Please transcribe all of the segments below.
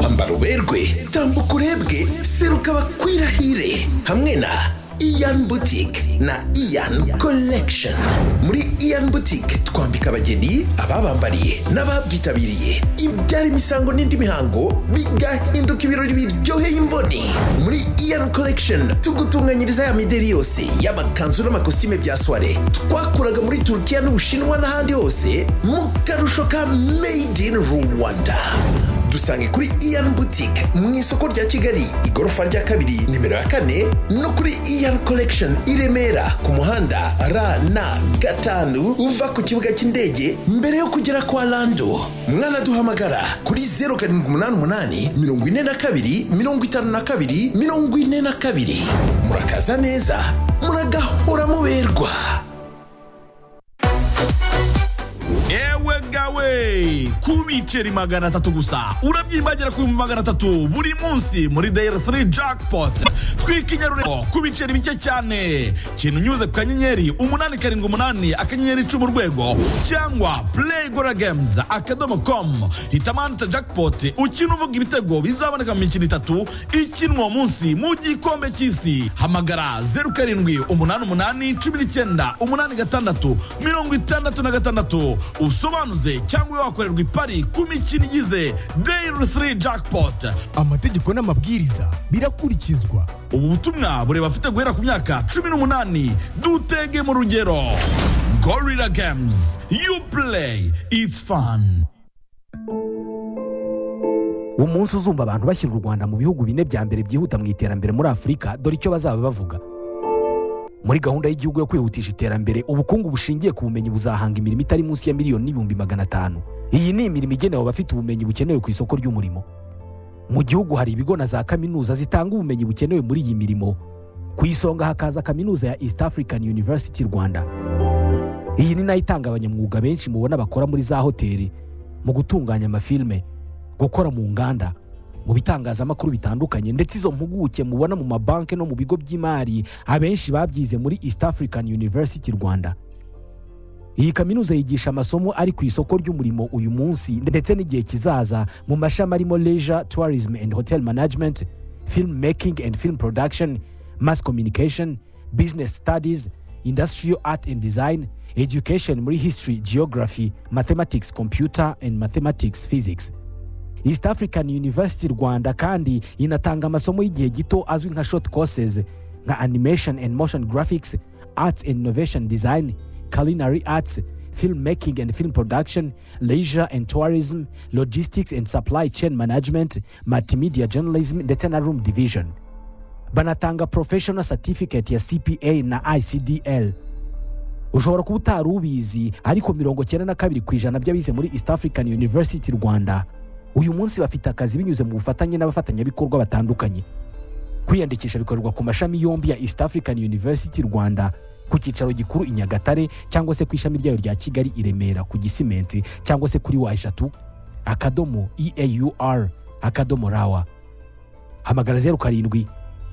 ambara uberwe tambuka urebwe seruka bakwirahire hamwe na iyan butike na iyan collection muri iyan butike twambika abageni ababambariye n'ababyitabiriye ibyara imisango n'indi mihango bigahinduka ibirori biryoheye imboni muri iyan collection tugutunganyiriza ya mideri yose y'amakanzu n'amakositime bya soire twakuraga muri turukiya n'ubushinwa n'ahandi hose mu karusho ka made in rwanda dusange kuri iyan butike mu isoko rya kigali igorofa rya kabiri nimero ya kane no kuri iyan collection i remera ku muhanda rn gatanu uva ku kibuga cy'indege mbere yo kugera kwa lando mwanaduhamagara kuri 0788 42 52 42 murakaza neza muragahora muberwa yewe gawe ku biceri magana atatu gusa urabyimbagira ku bihumbi magana atatu buri munsi muri dayari 3 jackpot twikinyarureko ku biceri bike cyane kintu unyuze ku kanyenyeri umunani karindwi umunani akanyenyeri icumi urwego cyangwa play gora games akadomo com hitamanita jackpot ukina uvuga ibitego bizaboneka mu mikino itatu ikinwa uwo munsi mu gikombe cy'isi hamagara zeru karindwi umunani umunani cumi n'icyenda umunani gatandatu mirongo itandatu na gatandatu usobanuze cyangwa wakorerwa ipari ku mikino igize dayiri 3 jackpot amategeko n'amabwiriza birakurikizwa ubu butumwa bureba afite guhera ku myaka cumi n'umunani dutege mu rugero gorilla games you play it's fun umunsi uzumva abantu bashyira u rwanda mu bihugu bine bya mbere byihuta mu iterambere muri afurika dore icyo bazaba bavuga muri gahunda y'igihugu yo kwihutisha iterambere ubukungu bushingiye ku bumenyi buzahanga imirimo itari munsi ya miliyoni n'ibihumbi magana atanu iyi ni imirimo igenewe abafite ubumenyi bukenewe ku isoko ry'umurimo mu gihugu hari ibigo na za kaminuza zitanga ubumenyi bukenewe muri iyi mirimo ku isonga hakaza kaminuza ya east african university rwanda iyi ni nayo itanga abanyamwuga benshi mubona bakora muri za hoteli mu gutunganya amafilime gukora mu nganda mu bitangazamakuru bitandukanye ndetse izo mpuguke mubona mu mabanki no mu bigo by'imari abenshi babyize muri east african university rwanda iyi kaminuza yigisha amasomo ari ku isoko ry'umurimo uyu munsi ndetse n'igihe kizaza mu mashami arimo leisure tourism and hotel management film making and film production mass communication business studies industrial art and design education muri history geography mathematics computer and mathematics physics east african university rwanda kandi inatanga amasomo y'igihe gito azwi nka short courses nka animation and motion graphics arts and innovation design culinary arts film making and film production leisure and tourism logistics and supply chain management multimedia journalism ndetse na room division banatanga professional certificate ya cpa na icdl ushobora kuba utari ubizi ariko mirongo cyenda na kabiri ku ijana by'abize muri east african university rwanda uyu munsi bafite akazi binyuze mu bufatanye n'abafatanyabikorwa batandukanye kwiyandikisha bikorerwa ku mashami yombi ya east african university rwanda ku cyicaro gikuru i nyagatare cyangwa se ku ishami ryayo rya kigali i remera ku gisimenti cyangwa se kuri wa eshatu akadomo eaur akadomo rawa hamagara zeru karindwi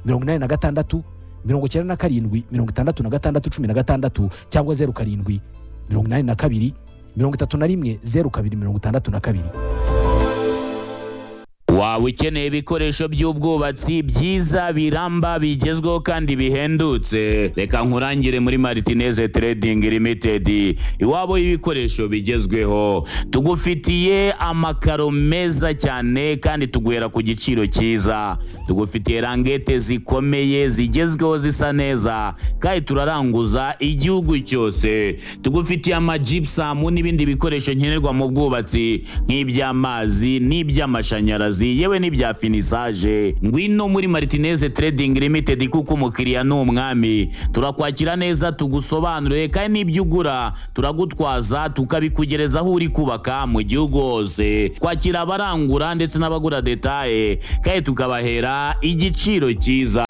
mirongo inani na gatandatu mirongo icyenda na karindwi mirongo itandatu na gatandatu cumi na gatandatu cyangwa zeru karindwi mirongo inani na kabiri mirongo itatu na rimwe zeru kabiri mirongo itandatu na kabiri waba ukeneye ibikoresho by'ubwubatsi byiza biramba bigezweho kandi bihendutse reka nkurangire muri maritineze trading limited iwabo y'ibikoresho bigezweho tugufitiye amakaro meza cyane kandi tuguhera ku giciro cyiza tugufitiye rangete zikomeye zigezweho zisa neza kandi turaranguza igihugu cyose tugufitiye amajipusamu n'ibindi bikoresho nkenerwa mu bwubatsi nk'iby'amazi n'iby'amashanyarazi akazi yewe n'ibya finisaje ngwino muri martineze trading limited kuko umukiriya ni umwami turakwakira neza tugusobanurire kandi n'ibyo ugura turagutwaza tukabikugereza aho uri kubaka mu gihugu hose kwakira abarangura ndetse n'abagura detaye kandi tukabahera igiciro cyiza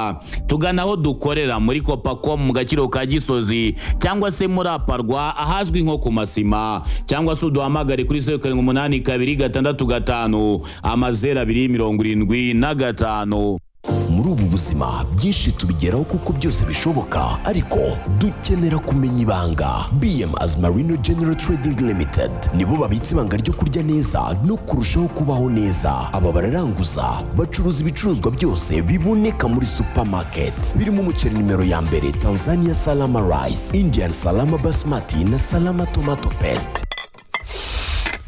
tugana aho dukorera muri kopacom mu gaciro ka gisozi cyangwa se muri aparwa ahazwi nko ku masima cyangwa se uduhamagare kuri zeru karindwi umunani kabiri gatandatu gatanu amazeru abiri mirongo irindwi na gatanu muri ubu buzima byinshi tubigeraho kuko byose bishoboka ariko dukenera kumenya ibanga bm as marino general trading limited nibo babitse ibanga ryo kurya neza no kurushaho kubaho neza aba bararanguza bacuruza ibicuruzwa byose biboneka muri supermarket birimo umuceri nimero ya mbere tanzania salama rice indian salama basmati na salama tomato paste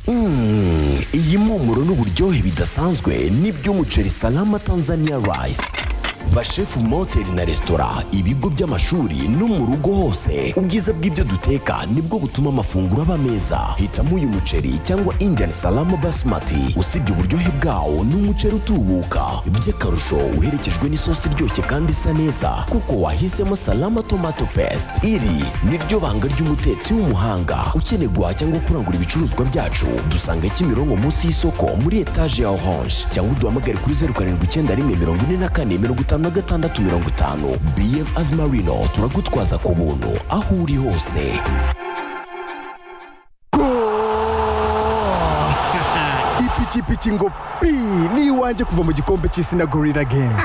Mm, iyi mpumuro n'uburyohe bidasanzwe n'iby'umuceri salama tanzania rice bashefu mu mahoteli na resitora ibigo by'amashuri no mu rugo hose ubwiza bw'ibyo duteka nibwo butuma amafunguro aba meza hitamo uyu muceri cyangwa indian salama basmati usibye uburyohe bwawo ni umuceri utubuka by'akarusho uherekejwe n'isosi iryoshye kandi isa neza kuko wahisemo salama tomato paste iri niryo banga ry'umutetsi w'umuhanga ukeneye guhaha cyangwa kurangura ibicuruzwa byacu dusanga kimironko munsi y'isoko muri etaje ya orange cyangwa uduhamagare kuri zeru karindwi icyenda rimwe mirongo ine na kane mirongo itanu na gatandatu mirongo itanu bm azimarino turagutwaza ku buntu aho uri hose ipikipiki ngo pi ni iwanjye kuva mu gikombe cy'isi na gorira gemu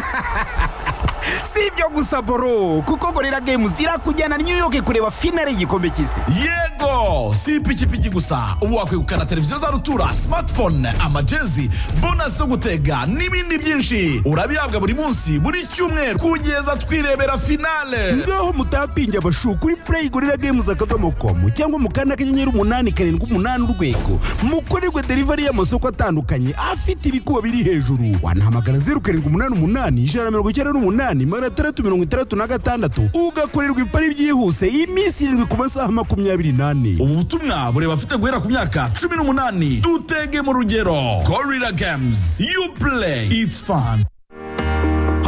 si ibyo gusa boro kuko gorira gemu zirakujyana New York kureba finale y'igikombe cy'isi yego si ipikipiki gusa ubu wakwegukana televiziyo za rutura smartphone amajezi bonasi yo gutega n'ibindi byinshi urabihabwa buri munsi buri cyumweru kugeza twirebera finale ngaho mutapinge abashu kuri play gorira games akadomo komu cyangwa mu kanda kanyenyeri umunani karindwi umunani urwego mukorerwe delivery y'amasoko atandukanye afite ibikuba biri hejuru wanahamagara zeru karindwi umunani umunani ijana na mirongo icyenda n'umunani magana atandatu mirongo itandatu na gatandatu ugakorerwa ipari byihuse iminsi irindwi ku masaha makumyabiri n'ane ubu butumwa bureba afite guhera ku myaka cumi n'umunani dutege mu rugero gorira games you play it's fun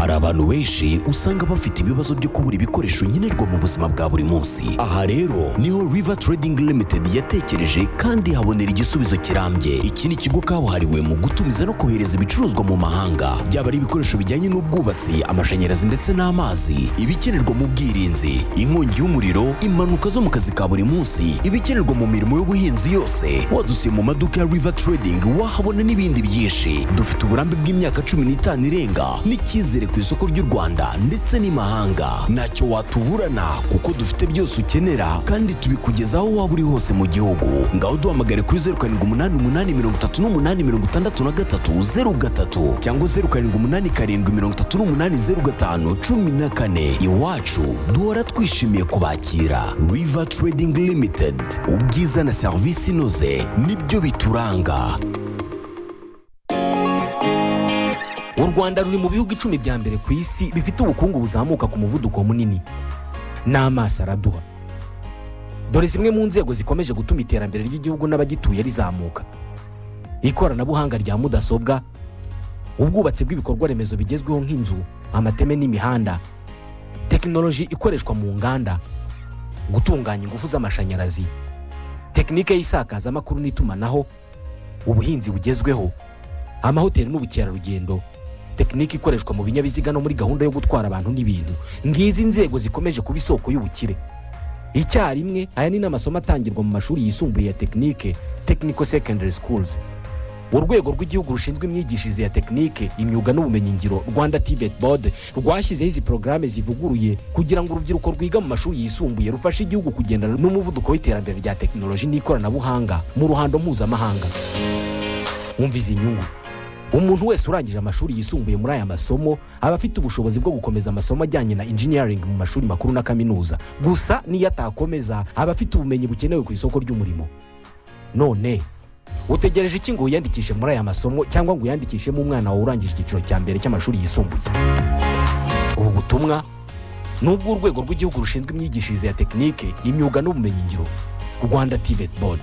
hari abantu benshi usanga bafite ibibazo byo kubura ibikoresho nkenerwa mu buzima bwa buri munsi aha rero niho river trading limited yatekereje kandi habonera igisubizo kirambye iki ni ikigo kabuhariwe mu gutumiza no kohereza ibicuruzwa mu mahanga byaba ari ibikoresho bijyanye n'ubwubatsi amashanyarazi ndetse n'amazi ibikenerwa mu bwirinzi inkongi y'umuriro impanuka zo mu kazi ka buri munsi ibikenerwa mu mirimo y'ubuhinzi yose wadusiye mu maduka ya river trading wahabona n'ibindi byinshi dufite uburambe bw'imyaka cumi n'itanu irenga n'icyizere ku isoko ry'u rwanda ndetse n'imahanga ntacyo watuburana kuko dufite byose ukenera kandi tubikugezaho waba uri hose mu gihugu ngaho duhamagare kuri zeru karindwi umunani umunani mirongo itatu n'umunani mirongo itandatu na gatatu zeru gatatu cyangwa zeru karindwi umunani karindwi mirongo itatu n'umunani zeru gatanu cumi na kane iwacu duhora twishimiye kubakira river trading limited ubwiza na serivisi inoze nibyo bituranga u rwanda ruri mu bihugu icumi bya mbere ku isi bifite ubukungu buzamuka ku muvuduko munini n'amaso araduha dore zimwe mu nzego zikomeje gutuma iterambere ry'igihugu n'abagituye rizamuka ikoranabuhanga rya mudasobwa ubwubatsi bw'ibikorwa remezo bigezweho nk'inzu amateme n'imihanda tekinoloji ikoreshwa mu nganda gutunganya ingufu z'amashanyarazi tekinike y'isakazamakuru n'itumanaho ubuhinzi bugezweho amahoteli n'ubukerarugendo tekinike ikoreshwa mu binyabiziga no muri gahunda yo gutwara abantu n'ibintu ngizi nzego zikomeje kuba isoko y'ubukire icyarimwe aya ni n'amasomo atangirwa mu mashuri yisumbuye ya tekinike technical secondary schools urwego rw'igihugu rushinzwe imyigishirize ya tekinike imyuga n'ubumenyingiro rwanda tibet board rwashyizeho izi porogaramu zivuguruye kugira ngo urubyiruko rwiga mu mashuri yisumbuye rufashe igihugu kugendana n'umuvuduko w'iterambere rya tekinoloji n'ikoranabuhanga mu ruhando mpuzamahanga wumva izi nyungu umuntu wese urangije amashuri yisumbuye muri aya masomo aba afite ubushobozi bwo gukomeza amasomo ajyanye na engineering mu mashuri makuru na kaminuza gusa n'iyo atakomeza aba afite ubumenyi bukenewe ku isoko ry'umurimo none utegereje iki ngo wiyandikishe muri aya masomo cyangwa ngo uyandikishemo umwana wawe urangije icyiciro cya mbere cy'amashuri yisumbuye ubu butumwa ni ubw'urwego rw'igihugu rushinzwe imyigishirize ya tekinike imyuga n'ubumenyingiro rwanda tivet board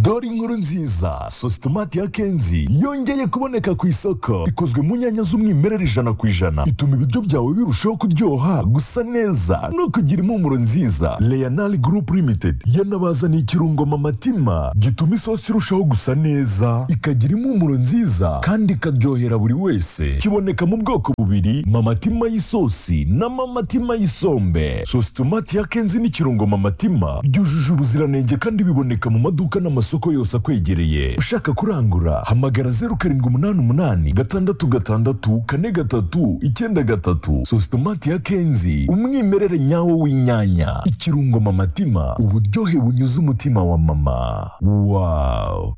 dore inkuru nziza sositomati ya kenzi yongeye kuboneka ku isoko ikozwe mu nyanya z'umwimerere ijana ku ijana ituma ibiryo byawe birushaho kuryoha gusa neza no kugira impumuro nziza leonal group limited yanabazaniye ikirungo mamatima gituma isosi irushaho gusa neza ikagira impumuro nziza kandi ikaryohera buri wese kiboneka mu bwoko bubiri mamatima y'isosi na mamatima y'isombe sositomati ya kenzi n'ikirungo mamatima byujuje ubuziranenge kandi biboneka mu maduka n'amasoko masoko yose akwegereye ushaka kurangura hamagara zeru karindwi umunani umunani gatandatu gatandatu kane gatatu icyenda gatatu sositomati ya kenzi umwimerere nyawo w'inyanya ikirungo mamatima uburyohe bunyuze umutima wa mama wawu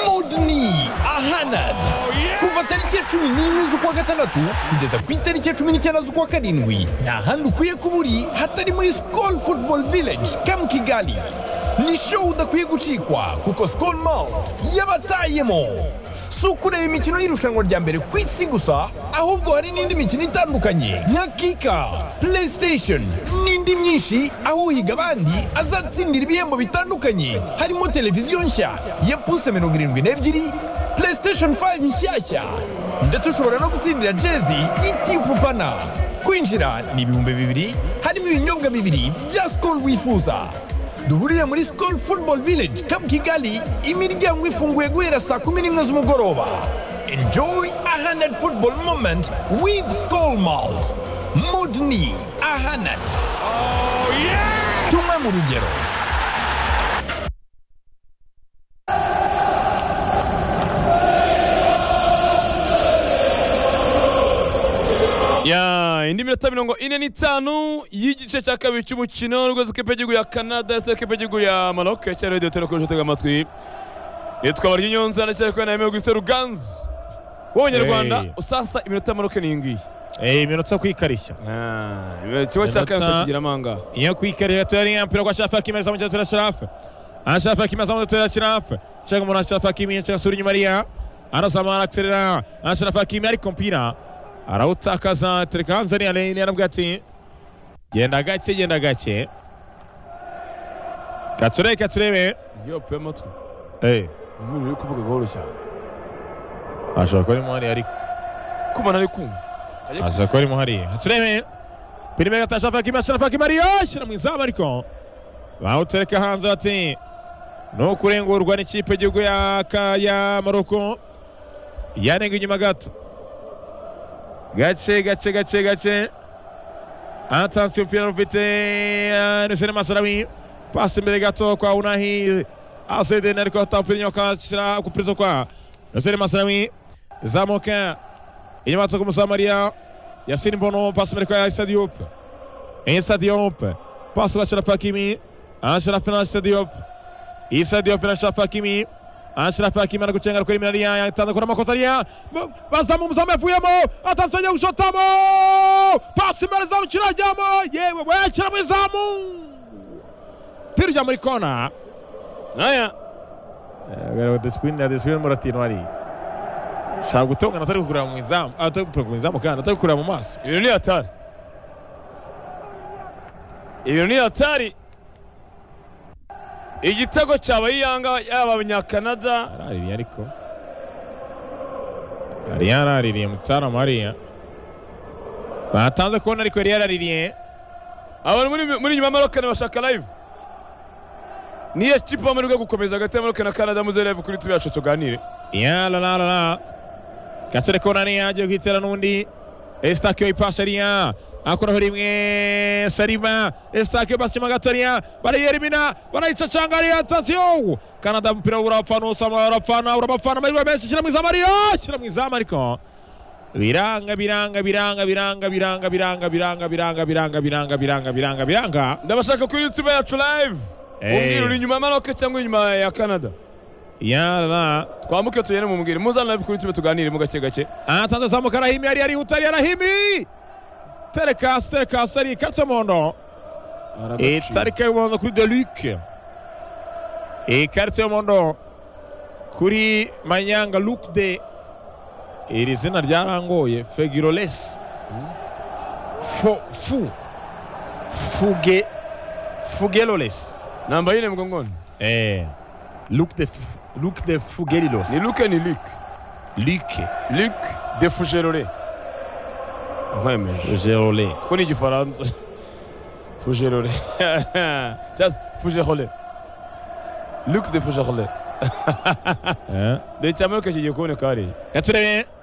modini ahanad kuva tariki ya cumi n'imwe z'ukwa gatandatu kugeza ku itariki ya cumi n'icyenda z'ukwa karindwi nta handi ukwiye kuba uri hatari muri sikol futubolo vileji kamu kigali ni show udakwiye gucikwa kuko sikol mawuti yabatayemo si ukureba imikino y'irushanwa rya mbere ku isi gusa ahubwo hari n'indi mikino itandukanye nka kika playstation n'indi myinshi aho uhiga abandi azatsindira ibihembo bitandukanye harimo televiziyo nshya ya puse mirongo irindwi n'ebyiri playstation 5 nshyashya ndetse ushobora no gutsindira jezi y'ikipe ufana kwinjira ni ibihumbi bibiri harimo ibinyobwa bibiri bya sikoro wifuza duhurire muri sikoro futubolo vileji kapu kigali imiryango ifunguye guhera saa kumi n'imwe z'umugoroba enjoyi ahanedi futubolo momenti wivu sikoro mawuti mudini ahanedi tumwe mu rugero ya indi minota mirongo ine n'itanu y'igice cya kabiri cy'umukino rwose kipe y'igihugu ya canada ndetse n'ikipe y'igihugu ya maroc cyari radiyo turi kurusha utega amatwi nitwa barya inyonza ndacyari kubona yemewe gusa ruganzu w'abanyarwanda Hey. usasa iminota ya maroc ni iyi ngiyi Eh, iminota yo kwikarishya Ah, ikigo cya Iminota- kayonza kigira amanga iyo kwikarishya turi ya mpira kwa shafi akimeza mu cyatera sharafe ana shafi akimeza mu cyatera sharafe cyangwa umuntu shafi akimiye cyangwa suri nyuma riya anasama arakserera ana shafi akimiye ariko mpira arawutakaza tereka hanze ari arene yarabwira ati genda gake genda gake katurebe katurebe iyo wapfuye amatwi eh umuntu uri kuvuga gahoro cyane ashobora kuba arimo hariya ariko kuba ntari kumva Ajya ashobora kuba arimo hariya katurebe pirime gata shafi akimiye shafi akimiye ariyo ashyira mu izamu ariko bawutereka hanze ati no kurengurwa n'ikipe y'igihugu ya ka- ya maroko yanenga inyuma gato gace gace gace gace atanzwe umupira rufite nusene masarawi pasi imbere gato kwa unahi azedeni ariko atamupira inyuma akashyira kupirizo kwa nusene masarawi zamuka inyuma gato k'umusamariya yasini mbono pasi imbere kwa isadi yupe Insa Diop. Passe kwa Ashraf Hakimi. Ashraf na Insa Diop. Insa Diop na Ashraf Hakimi. Ashraf Hakimi anakuchenga kwenye minalia yatanda kuna makosa ya bazamu mzame fuyemo atasonye ushotamo pasi mbele za mchirajamo yewe wachira mwezamu piru ja muri kona haya gara disiplini disiplini muratino ari shaka gutonga natari kukureba mu izamu atari kukureba mu izamu kandi atari kukureba mu maso ibintu ni hatari ibintu ni hatari igitego cyaba yanga yaba abanyakanada araririye ariko yari yaraririye mutarama hariya batanze kubona ariko yari yaraririye abantu muri muri nyuma ya marokani bashaka live niyo kipe muri bwo gukomeza hagati ya marokani na kanada muze live kuri tube yacu tuganire yaralarara gasore kona niyo agiye kwitera n'undi esitake ipasha ariya akoraho rimwe sarima esitake basima gatoriya barayerimina barayicacanga ariya tasiyo kanada umupira urapfana usama urapfana urapfana amahirwe menshi shyira mu izamu ariyo shyira mu izamu ariko biranga biranga biranga biranga biranga biranga biranga biranga biranga biranga biranga biranga biranga ndabashaka kuri tube yacu live Hey. umbwira uri inyuma ya maroke cyangwa inyuma ya kanada yarara twamuke tugende mumubwire muzane live kuri tube tuganire mu gake gake Anatanza zamuka Arahimi yari arihuta yari Arahimi Terekasi Terekasi ari ikarita y'umuhondo ikarita y'umuhondo kuri Deluc ikarita y'umuhondo kuri Manyanga Luc de iri zina ryarangoye Fegirolesi Fo Fu Fuge Fugelolesi namba yine mgongoni eh Luc de Luc de Fugelilos ni luke ni luke Luc luke de fugerore nkwemeje Gerolais kuko ni igifaransa fugerore cyangwa fugerole luke de fugerole eh dore cya maroke kigiye kuboneka hariya Gaturebe